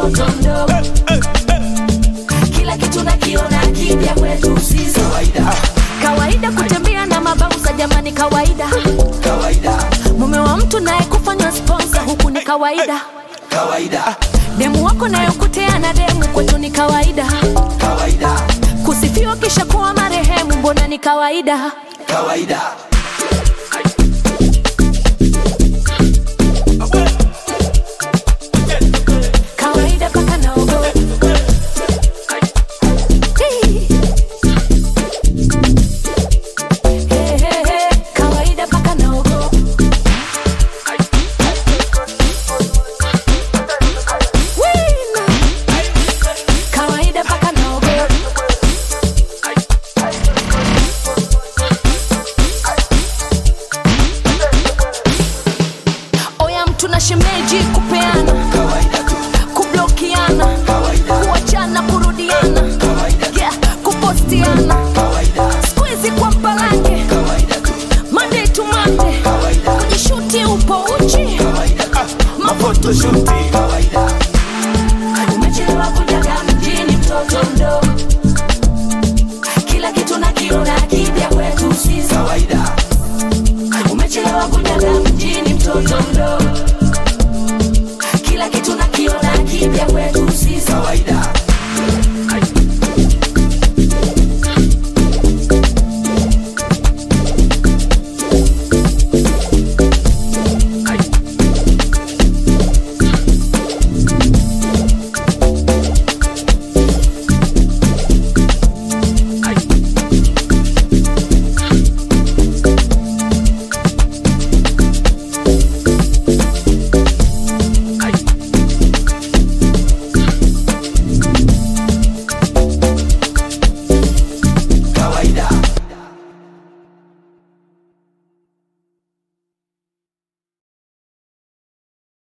mtoto mdogo kila kitu nakiona kipya kwetu sisi kawaida kawaida kutembea na mabausa jamani kawaida kawaida mume wa mtu naye kufanywa sponsor huku ni kawaida kawaida demu wako nayokutea na demu kwetu ni kawaida kawaida kusifiwa kisha kuwa marehemu mbona ni kawaida kawaida kawaida paka naogo Hey. Hey, hey, hey. kawaida paka naogo Wina. kawaida paka naogo oya mtu na shemeji kupeana kawaida tu kublokiana kawaida kuachana kurudiana kawaida yeah, kupostiana kawaida skuizi kwa mpalange kawaida tu monday to monday kawaida kujishuti upo uchi kawaida mafotoshuti kawaida umechelewa kujaga mjini mtoto mdogo kila kitu nakiona kipya kwetu sisi kawaida umechelewa kujaga mjini mtoto mdogo kila kitu nakiona kipya kwetu sisi kawaida